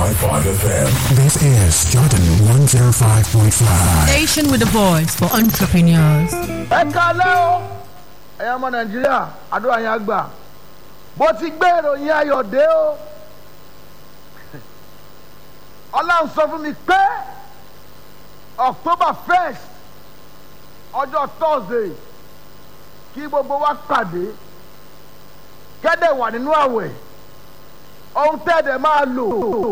FM. This is Jordan 105.5. Station with a voice for entrepreneurs. ẹ kalẹ́ o ẹ̀yin ọmọ nàìjíríà àdúrà yẹn á gbà bó ti gbé ìròyìn ayọ̀ dé o ọlọ́run sọ fún mi pé october first ọjọ́ thursday kí gbogbo wa pàdé kẹ́dẹ̀ wà nínú àwẹ̀ ohun tẹ́ẹ̀dẹ̀ máa lò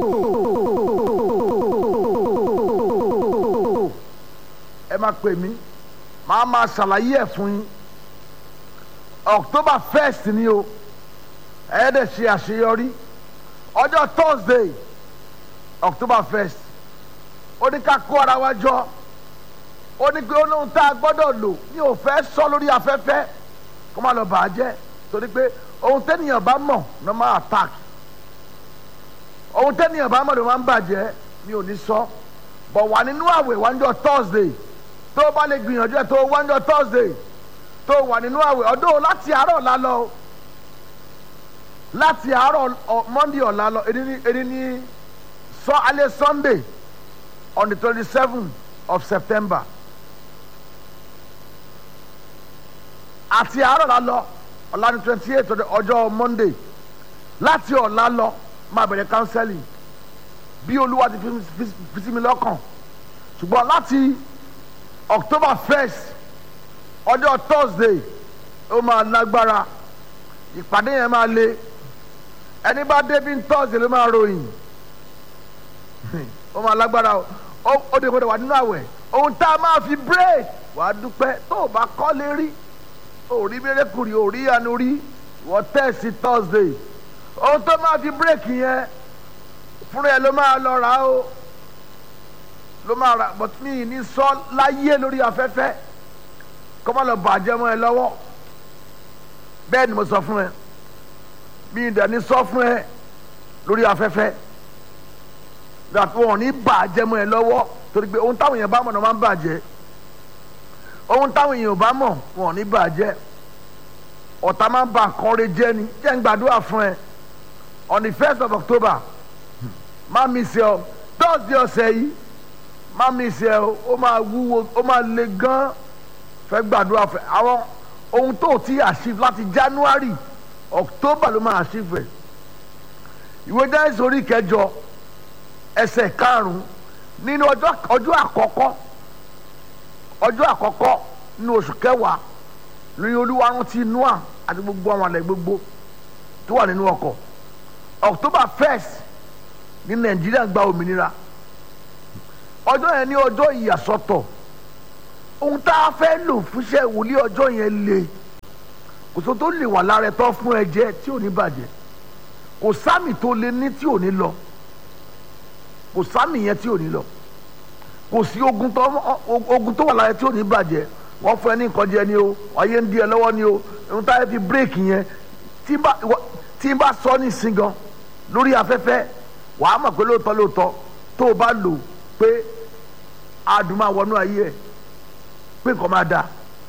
ẹ máa pè mí màá máa ṣàlàyé ẹ̀ fún yín october first ni o ẹ dẹ̀ ṣe àṣeyọrí ọjọ́ thursday october first ó ní ká kó ara wa jọ ó ní pé olóhùn tá a gbọ́dọ̀ lò ní ò fẹ́ sọ lórí afẹ́fẹ́ kó má lọ bàá jẹ́ torí pé ohun tẹ́nìyàn bá mọ̀ ló máa attack ohun tẹ́nìyàn bá mọ̀ ló máa ń bàjẹ́ mi ò ní sọ bọ̀ wà nínú àwẹ̀ wájọ́ thursday tó bá lè gbìyànjú ẹ̀ tó wájọ́ thursday tó wà nínú àwẹ̀ ọdún láti àárọ̀ ọ̀la lọ láti àárọ̀ ọ- monday ọ̀la lọ èdè ní èdè ní sọ alẹ́ sunday on the twenty seven of september àti àárọ̀ ọ̀la lọ ọ̀la ní twenty eight ọjọ́ monday láti ọ̀la lọ máa bẹ̀rẹ̀ counseling bí olúwa ti fi- fi fi sí mi lọ́kàn ṣùgbọ́n láti october first ọjọ́ thursday ó máa lágbára ìpàdé yẹn máa le ẹni bá débi thursday ló máa ròyìn ó máa lágbára o ó ó dé gbọdọ̀ wà nínú àwẹ̀ ohun tá a máa fi break wàá dúpẹ́ tó o bá kọ́ lé rí o rí mérekùrì o rí anu rí wọ́n tẹ̀sí thursday ohun tó máa fi break yẹn fúnra ẹ ló máa lọ rà á o ló máa rà but mi ì ní sọ láyé lórí afẹ́fẹ́ kọ́ má lọ bàjẹ́ mọ́ ẹ lọ́wọ́ bẹ́ẹ̀ ni mo sọ fún ẹ mi ì dẹ̀ ní sọ fún ẹ lórí afẹ́fẹ́ that wọn ò ní bàjẹ́ mọ́ ẹ lọ́wọ́ torí pé ohun táwọn èèyàn bá mọ̀ náà máa ń bàjẹ́ ohun táwọn èèyàn ò bá mọ̀ wọn ò ní bàjẹ́ ọ̀tá máa ń ba nǹkan rẹ jẹ́ ni jẹ́ ń gbàdúrà fún ẹ on the first of october má mi ṣe ọ thursday ọ̀sẹ̀ yìí má mi ṣe ọ ó máa wúwo ó máa le gan fẹ́ gbàdúrà fẹ́ àwọn ohun tó ti achieve láti january october ló máa achieve ẹ̀ ìwé jẹ́ sórí kẹjọ ẹsẹ̀ karùn-ún nínú ọjọ́ ọjọ́ àkọ́kọ́ ọjọ́ àkọ́kọ́ nínú oṣù kẹwàá lórí olúwa rántí noah àti gbogbo àwọn àlẹ́ gbogbo tó wà nínú ọkọ̀ october first ní nàìjíríà gba òmìnira ọjọ́ yẹn ní ọjọ́ ìyàsọ́tọ̀ ohun tá a fẹ́ lò fúnṣẹ́ ìwòlí ọjọ́ yẹn le kò sọ tó lè wà lára ẹ̀tọ́ fún ẹ̀jẹ̀ tí ò ní bàjẹ́ kò sámì tó lè ní tí ò ní lọ kò sámì yẹn tí ò ní lọ kò sí ogun tó ogun tó wà lára tí ò ní bàjẹ́ wọ́n fún ẹ ní nǹkan jẹ ni o ayé ń di ẹ lọ́wọ́ ni o ohun tá a fi bírèkì yẹn tí n bá ìwọ- tí n bá sọ ní ìsìn gan lórí afẹ́fẹ́ wàá mọ̀ pé lóòótọ́ lóòótọ́ tó o bá lò pé adùn máa wọnú ayé ẹ̀ pé nǹkan máa da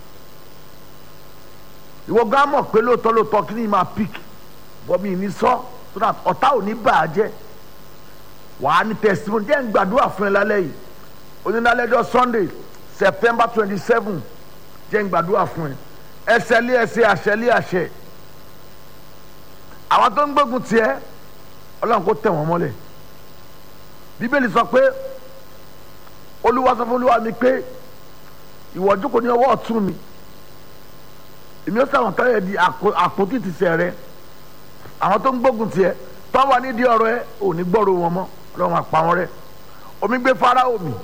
ìwọ gan mọ̀ pé lóòótọ́ lóòótọ́ kí ni máa pick bọ́mí ní sọ so that ọ̀tá ò ní bà á jẹ́ wàá ní testimony jẹ́ ń gbàdúrà fún ẹ lálẹ́ yìí onídàálẹ́jọ́ sunday september twenty seven jẹ́ ń gbàdúrà fún ẹ ẹsẹ̀ lé ẹsẹ̀ àṣẹ lé àṣẹ àwọn tó ń gbógun tiẹ̀ ọlọ́run kò tẹ̀ wọ́n mọ́lẹ̀ bíbélì sọ pé olúwa sọ fún olúwa mi pé ìwọ jókòó ní ọwọ́ ọ̀tún mi èmi ó sàwọn tẹ́lẹ̀ di àpò- àpótí tìṣẹ́ rẹ àwọn tó ń gbógun tiẹ̀ tó wà nídìí ọ̀rọ̀ ẹ ò ní gbọ́rọ̀ wọn mọ́ ọlọ́run àpá wọn rẹ omi gbé fáráò mi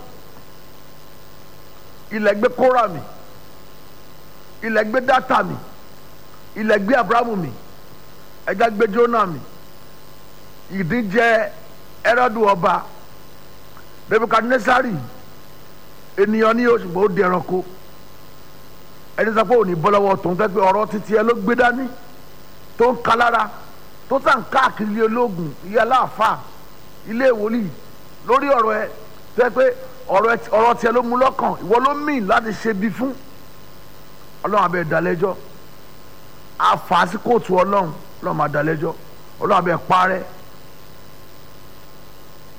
ilẹ̀ gbé kóra mi ilẹ̀ gbé dátà mi ilẹ̀ gbé abrahamu mi ẹja gbé jóná mi ìdíjẹ ẹrọdù ọba nebukadnesari ènìyàn ní oṣù gbọ́ ó di ẹranko ẹni sọ pé òní bọ́ lọ́wọ́ tó ń fẹ́ pé ọ̀rọ̀ títí ẹ ló gbé dání tó ń kalára tó sàn káàkiri ilé ológun ilé aláàfáà ilé ìwòlíì lórí ọ̀rọ̀ ẹ tó yẹ pé ọ̀rọ̀ ẹ- ọ̀rọ̀ tiẹ̀ ló mú lọ́kàn ìwọ ló mìn láti ṣe bí fún ọlọ́run abẹ́ ìdálẹ́jọ́ àfàásí kóòtù ọlọ́run ọlọ́run máa dálẹ́jọ́ ọlọ́run abẹ́ parẹ́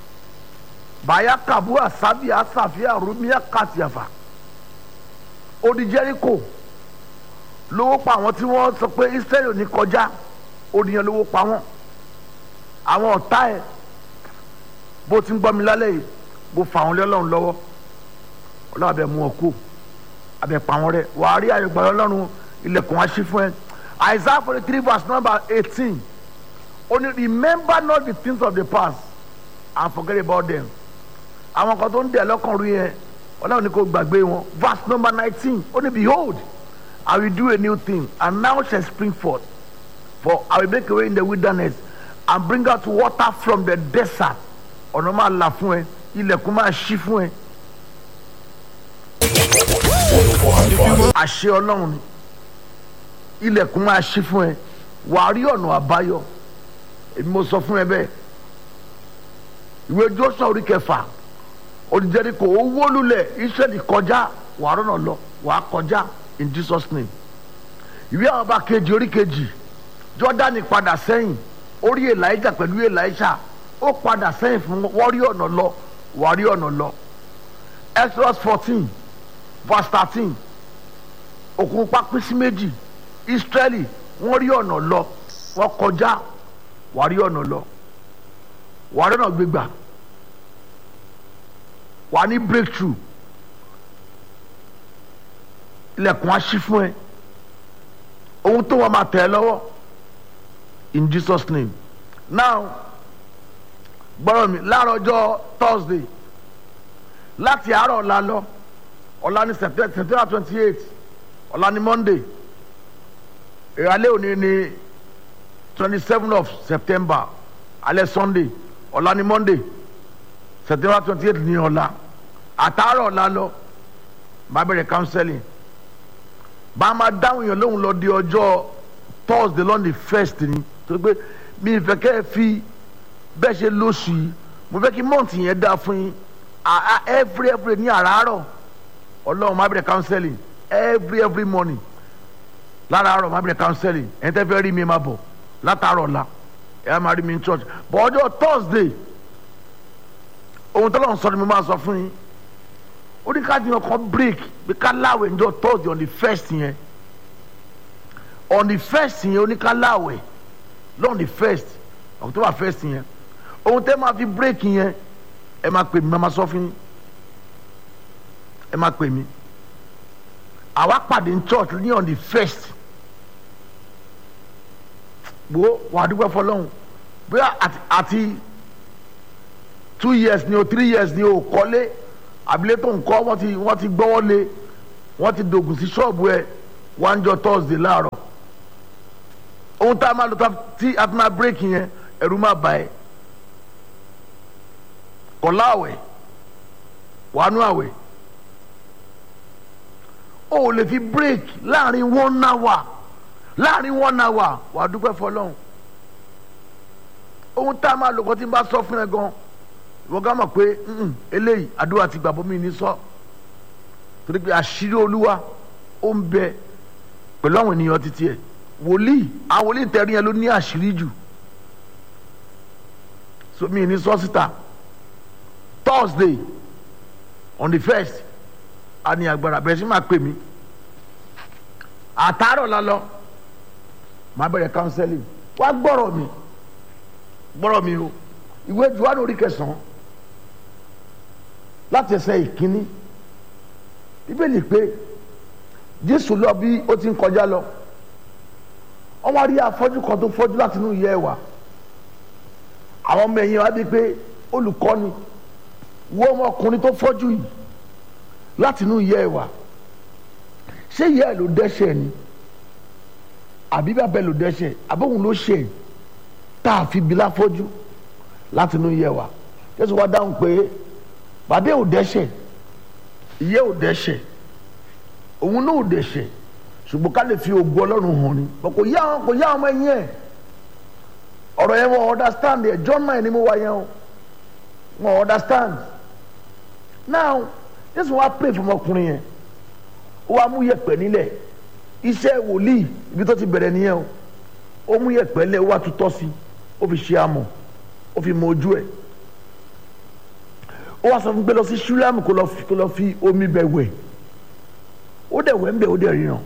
bàyà kàbúrà sábìà sàfíà rúmíà kàtìyàfà odi Jẹ́ríkò lówó pa àwọn tí wọ́n sọ pé Ísírẹ́lì ò ní kọjá oníyan lówó pa wọ́n àwọn ọ̀tá ẹ̀ bó ti ń gbọ́ mi lálẹ́ yìí bó fa àwọn ọlọ́run lọ́wọ́ ọlọ́run abẹ mú ọ kú abẹ pa wọn rẹ wàá rí àyẹ̀gbọ́n ọlọ́run ilẹ̀kùn wá sí fún ẹ Isaiah forty three verse number eighteen only remember not the things of the past and forget about them àwọn kan tó ń dẹ̀ lọ́kàn rí yẹn ọlọ́run ní kò gbàgbé wọn verse number nineteen ó ní behold I will do a new thing and now shall spring forth for I will make a way in the wilderness and bring out water from the desert ọ̀nà máa là fún ẹ ilẹ̀kùn máa ṣí fún ẹ. àṣẹ ọlọ́run ni ilẹ̀kùn máa ṣí fún ẹ wàá rí ọ̀nà àbáyọ èmi mo sọ fún ẹ bẹ́ẹ̀ ìwé Jóṣúà orí kẹfà olùjẹ́ni kò ó wó lulẹ̀ Ísírẹ́lì kọjá wàá rọ̀nà lọ wàá kọjá in Jesus name ìwé àwọn ọba kejì orí kejì Jọ́dánì padà sẹ́yìn orí Èlíjà pẹ̀lú Èlíṣà ó padà sẹ́yìn fún wọ́n rí ọ̀nà lọ wàá rí ọ̀nà lọ Exodus fourteen verse thirteen òkun pápín sí méjì Ísírẹ́lì wọ́n rí ọ̀nà lọ wọ́n kọjá wàá rí ọ̀nà lọ wàá rí ọ̀nà gbégbà wàá ní breakthrough ilẹ̀kùn á ṣí fún ẹ ohun tó wọn máa tẹ̀ ẹ́ lọ́wọ́ in Jesus name now gbọ́dọ̀ mi láàárọ̀ ọjọ́ Thursday láti àárọ̀ ọ̀la lọ ọ̀la ní September twenty eight ọ̀la ní Monday ìrọ̀lẹ́ òní ní twenty seven of September alẹ́ Sunday ọ̀la ní Monday September twenty eight ní ọ̀la àtàárọ̀ ọ̀la lọ bá bẹ̀rẹ̀ counseling bá a máa dáhùn yẹn lóhùn lọ di ọjọ́ Thursday lọ́nà first ni tó pé mi ìfẹ́ kẹ́ ẹ fi bẹ́ẹ̀ ṣe lóṣù yìí mo fẹ́ kí mọ́ǹtì yẹn dáa fún yín every every ní àràárọ̀ ọlọ́run máa bẹ̀rẹ̀ counseling every every morning láràárọ̀ máa bẹ̀rẹ̀ counseling ẹni tẹ́ fẹ́ rí mi máa bọ̀ látàárọ̀ la ẹ máa rí mi ní church but ọjọ́ Thursday ohun tọ́lọ́run sọ ni mo máa sọ fún yín ó ní ká jìnnà kan break bí ká láwẹ̀ ní ọjọ́ Thursday on the first yẹn on the first yẹn ó ní ká láwẹ̀ lọ́n the first October first yẹn ohun tẹ́ máa fi break yẹn ẹ máa pè mí máa sọ fún yín ẹ máa pè mí àwa pàdé ní church ní on the first wo wàá dúpẹ́ fọlọ́hún bóyá àti two years ni o three years ni o kọ́lé abilé tó ń kọ́ wọ́n ti wọ́n ti gbọ́wọ́ lé wọ́n ti dògùn sí ṣọ́ọ̀bù ẹ̀ wọ́n jọ Thursday láàárọ̀ ohun tá a máa lò tí a fi máa break yẹn ẹ̀rù máa bà ẹ́ kọ̀lá àwẹ̀ wàánú àwẹ̀ o ò lè fi break láàrin one hour láàrin one hour wàá dúpẹ́ fọlọ́hún ohun tá a máa lò kọ́ tí n bá sọ fún ẹ gan wọ́n gá mọ̀ pé eléyìí àdúrà ti gbàgbọ́ mi ní sọ torí pé àṣírí olúwa ó ń bẹ pẹ̀lú àwọn ènìyàn títí ẹ̀ wòlíì àwọn wòlíì tẹ̀rí yẹn ló ní àṣírí jù so mi ní sọ síta Thursday on the first a ní agbára bẹ̀rẹ̀ sí máa pè mí àtàárọ̀ la lọ máa bẹ̀rẹ̀ counseling wá gbọ́rọ̀ mi gbọ́rọ̀ mi o ìwé Jòhánù orí kẹsàn-án láti ẹsẹ̀ ìkíní bíbélì pé Jésù lọ bí ó ti ń kọjá lọ wọ́n wá rí afọ́jú kan tó fọ́jú láti inú ìyá ẹ̀ wá àwọn ọmọ ẹ̀yìn wá bí pé olùkọ́ni wo ọmọkùnrin tó fọ́jú yìí láti inú ìyá ẹ̀ wá ṣé ìyá ẹ̀ ló dẹ́ṣẹ̀ ni àbí bàbá ẹ̀ ló dẹ́ṣẹ̀ àbóhùn ló ṣe tá a fi bí láfọ́jú láti inú ìyá ẹ̀ wá Jésù wá dáhùn pé bàbá ò dẹ́ṣẹ̀ ìyá ò dẹ́ṣẹ̀ òun náà ò dẹ́ṣẹ̀ ṣùgbọ́n ká lè fi ògo ọlọ́run hàn ni kò yá wọn kò yá ọmọ ẹ̀yìn ẹ̀ ọ̀rọ̀ yẹn wọn understand ẹ̀ John nine ni mo wá yẹn o wọn understand now Jésù wá pray fún ọmọkùnrin yẹn ó wá mú yẹ̀pẹ̀ nílẹ̀ iṣẹ́ wòlíì ibi tó ti bẹ̀rẹ̀ nìyẹn o ó mú yẹ̀pẹ̀ lẹ̀ ó wá tutọ́ sí ó fi ṣe amọ̀ ó fi mọ ojú ẹ̀ ó wá sọ fún pé lọ sí ṣúlámù kó lọ fi kó lọ fi omi bẹ̀ wẹ̀ ó dẹ̀ wẹ̀ ń bẹ̀ ó dẹ̀ ríran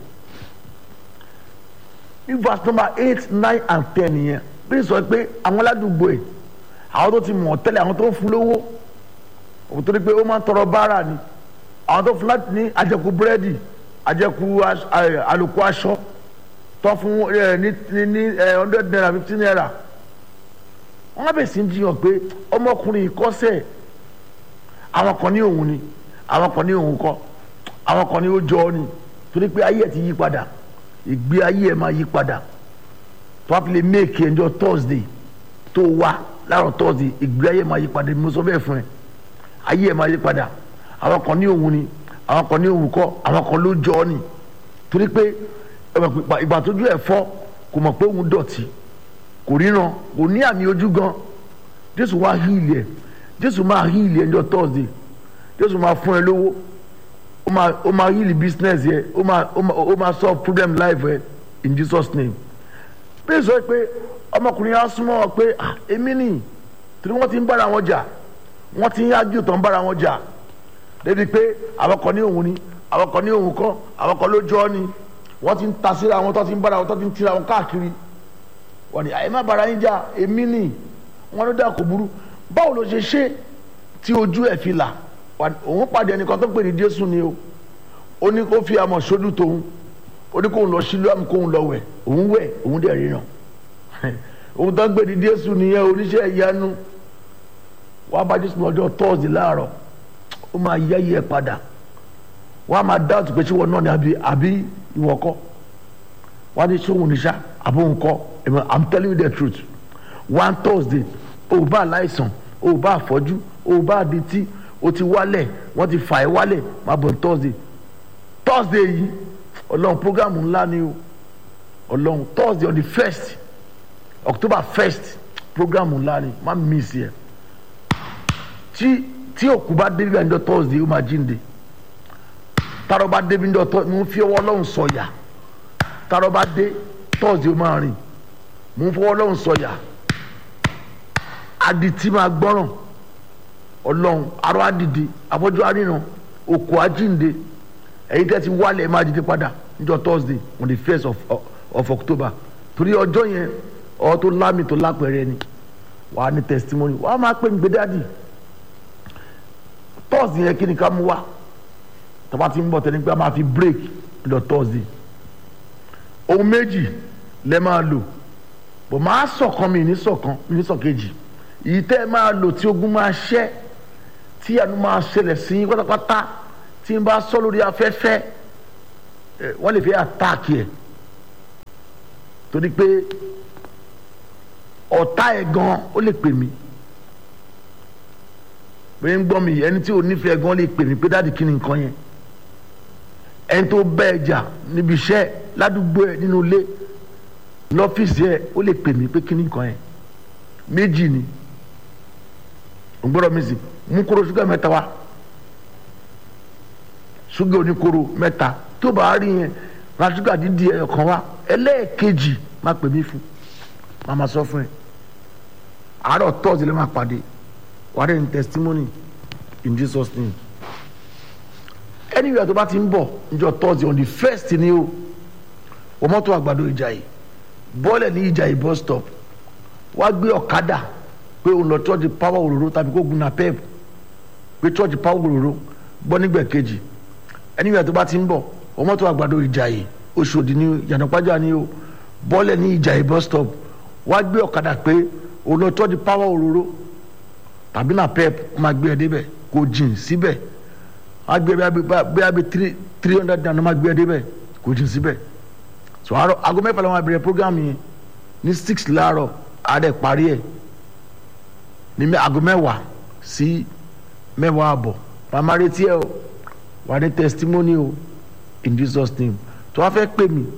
ní verse number eight nine and ten yẹn bí sọ pé àwọn aládùúgbò ẹ̀ àwọn tó ti mọ̀ tẹ́lẹ̀ àwọn tó ń fún lówó òun tó ní pé ó máa ń tọrọ báárà ni àwọn tó fún láti ní àjẹkù búrẹ́dì àjẹkù aṣ- ẹ, àlòkù aṣọ tó fún ẹ, ní ní ní ẹ, hundred naira fifty naira wọ́n bẹ̀ sí ń jiyàn pé ọmọkùnrin ìkọ́sẹ̀ àwọn kan ní òun ni àwọn kan ní òun kọ́ àwọn kan ní ó jọ ọ́ ni torí pé ayé ẹ̀ ti yí padà ìgbé ayé ẹ̀ máa yí padà tó a fi lè méèkì ẹjọ́ thursday tó wá láàárọ̀ thursday ìgbé ayé ẹ̀ máa yí padà mo sọ bẹ́ẹ̀ fún ẹ ayé ẹ̀ máa yí padà àwọn kan ní òun ni àwọn kan ní òun kọ́ àwọn kan ló jọ ọ́ ni torí pé ẹ mọ̀ pé ìgbà tójú ẹ̀ fọ́ kò mọ̀ pé òun dọ̀tí kò ríran kò ní àmì ojú gan jésù wá híìlì ẹ jésù máa híìlì ẹ ní ọjọ́ thursday jésù máa fún ẹ lówó ó máa ó máa híìlì business yẹ ó máa ó máa ó máa solve problem life ẹ in jesus name bí sọ pé ọmọkùnrin yẹn á súnmọ́ ọ pé ah èmi nì torí wọ́n ti ń bára wọn jà wọ́n ti ń yájú tó ń bára wọn jà débi pé àwọn kan ní òun ni àwọn kan ní òun kọ́ àwọn kan ló jọ ọ́ ni wọ́n ti ń ta síra wọn tó ti ń bára wọn tó ti ń tira wọn káàkiri wọ́n ní àyè má bara yín jà èmi nì wọ́n ló dà kó burú báwo ló ṣe ṣe tí ojú ẹ̀ fi là Wà- òun pàdé ẹnìkan tó pè ní jésù ni o ó ní kó fi àmọ̀ sódù tóun ó ní kóun lọ sílùú àmì kóun lọ wẹ̀ òun wẹ̀ òun dẹ̀ ríran òun tó ń pè ní jésù nìyẹn oníṣẹ́ ìyanu wàá bá jésù lọ́jọ́ tọ́ọ̀sì láàárọ̀ ó máa yẹ́yẹ́ ẹ̀ padà wọ́n á máa dáàtú pé ṣé wọn náà ni àbí àbí ìwọ kọ́ wọ́n á ní sóhun níṣà àbó nǹkọ́ i'm telling you the truth one thursday o bá aláìsàn o bá àfọ́jú o bá adití o ti wálẹ̀ wọ́n ti fà ẹ́ wálẹ̀ máa bọ̀ ní thursday thursday yìí ọlọ́run programu ńlá ni o ọlọ́run thursday on the first october first programu ńlá ni má miss yẹ tí tí òkú bá débi bá ń jọ thursday ó máa jíǹde tààrọ̀ bá débi ń jọ thursday mo ń fi ọwọ́ ọlọ́run sọ̀yà tààrọ̀ bá dé thursday ó máa rìn mo ń fọwọ́ ọlọ́run sọ̀yà adití máa gbọ́ràn ọlọ́run arọ adìde afọ́jú aríran òkú ajíǹde ẹ̀yin tẹ́ ti wálẹ̀ ẹ̀ máa dìde padà níjọ́ thursday on the first of, of, of october torí ọjọ́ yẹn ọ tó lámì tó lápẹ̀rẹ̀ ni wàá ní testimony wàá máa pè mí gbé dáàdì thursday yẹn kí ni ká mú wá tọ́ba ti ń bọ̀ tẹ́ni pé a máa fi break lọ thursday ohun méjì lẹ́ máa lò bò máa sọ̀kan mi ní sọ̀kan mi ní sọ̀kejì èyí tẹ́ ẹ máa lò tí ogun máa ṣẹ́ tí àánú máa ṣẹlẹ̀ sí yín pátápátá tí n bá sọ lórí afẹ́fẹ́ ẹ wọ́n lè fi àtàkì ẹ̀ torí pé ọ̀tá ẹ̀ gan ó lè pè mí pé ń gbọ́ mi ẹni tí ò nífẹ̀ẹ́ gan lè pè mí pé dáàdì kí ni nǹkan yẹn ẹni tó bẹ́ẹ̀ jà níbi iṣẹ́ ládùúgbò ẹ̀ nínú ilé lọ́fíìsì ẹ̀ ó lè pè mí pé kí ni nǹkan yẹn méjì ni ò ń gbọ́dọ̀ mi sì mú kóró ṣúgà mẹ́ta wá ṣúgà oníkóró mẹ́ta tó bá rí yẹn ra ṣúgà dídì ẹ̀ kan wá ẹlẹ́ẹ̀kejì má pè mí fún má má sọ fún ẹ àárọ̀ tọ́sí lè má pàdé wàá rẹ̀ ní testimony in Jesus name anywhere tó bá ti ń bọ̀ níjọ́ tọ́sí on the first ni o wọ́n mọ́tò àgbàdo Ìjàyè bọ́ọ̀lẹ̀ ní Ìjàyè bus stop wá gbé ọ̀kadà pé òun lọ church power òróró tàbí kó gun na pep pé church power òróró gbọ́ nígbẹ̀ kejì anywhere tó bá ti ń bọ̀ wọ́n mọ́tò àgbàdo Ìjàyè Òṣòdì ní yànnàpájà ni o bọ́ọ̀lẹ̀ ní Ìjàyè bus stop wá gbé ọ̀kadà pé òun lọ church power òróró tàbí na pep máa gbé ẹ débẹ̀ kò jìn síbẹ̀ wọ́n á gbé bí abẹ́ three three hundred naira máa gbé ẹ débẹ̀ kò jìn síbẹ̀ so àárọ̀ aago mẹ́fà làwọn abẹ̀rẹ̀ program yẹn ní six láàárọ̀ àdẹ parí ẹ̀ ní aago mẹ́wàá sí mẹ́wàá àbọ̀ màmá retí ẹ o wà ní testimony o in Jesus name tó wàá fẹ́ pè mí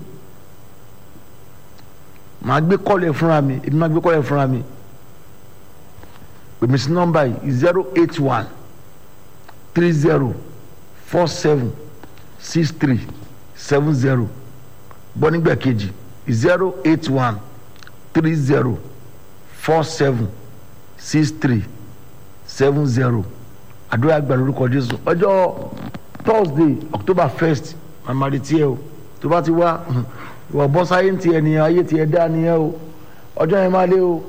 màá gbé kọ́ọ̀lù ẹ̀ fúnra mi èmi máa gbé kọ́ọ̀lù ẹ̀ fúnra mi pèmí sí nọ́mbà yìí zero eight one three zero four seven six three seven zero gbọ́ nígbà kejì zero eight one three zero four seven six three seven zero àdúrà gbà lórúkọ jésù ọjọ́ thursday october first màmá rí tiẹ̀ o tó bá ti wá ìwọ bọ́ sáyé ti ẹ̀ nìyẹn ayé ti ẹ̀ dá nìyẹn o ọjọ́ yẹn máa lé o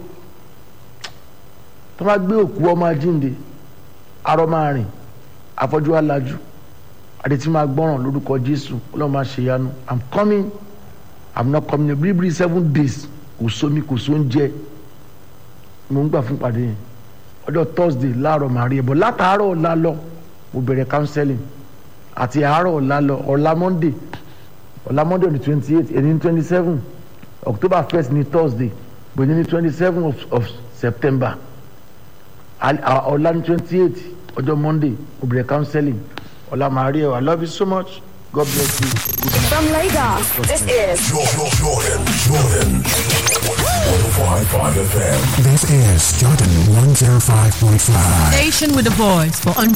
tó máa gbé òkú ọmọ ajínde arọ máa rìn afọ́jú alájú àdètí máa gbọ́ràn lórúkọ jésù ọlọ́run máa ṣe yanu i'm coming i'm not coming bíríbírí seven days kò sómi kò sóúnjẹ mo ń gbà fún pàdé yẹn ọjọ́ thursday láàárọ̀ màá rí ẹ bọ̀ látàárọ̀ ọ̀la lọ mo bẹ̀rẹ̀ counseling àti àárọ̀ ọ̀la lọ ọ̀la monday ọ̀la monday ní twenty eight ẹni ní twenty seven october first ní thursday bòyí ní twenty seven of, of september Al- à- ọ̀la ní twenty eight ọjọ́ monday mo bẹ̀rẹ̀ counseling ọ̀la màá rí ẹ i love you so much god bless you good night. From Lagos, this is Jordan, Jordan, Jordan. 105.5 FM. This is Jordan 105.5. Station with a voice for entrepreneurs.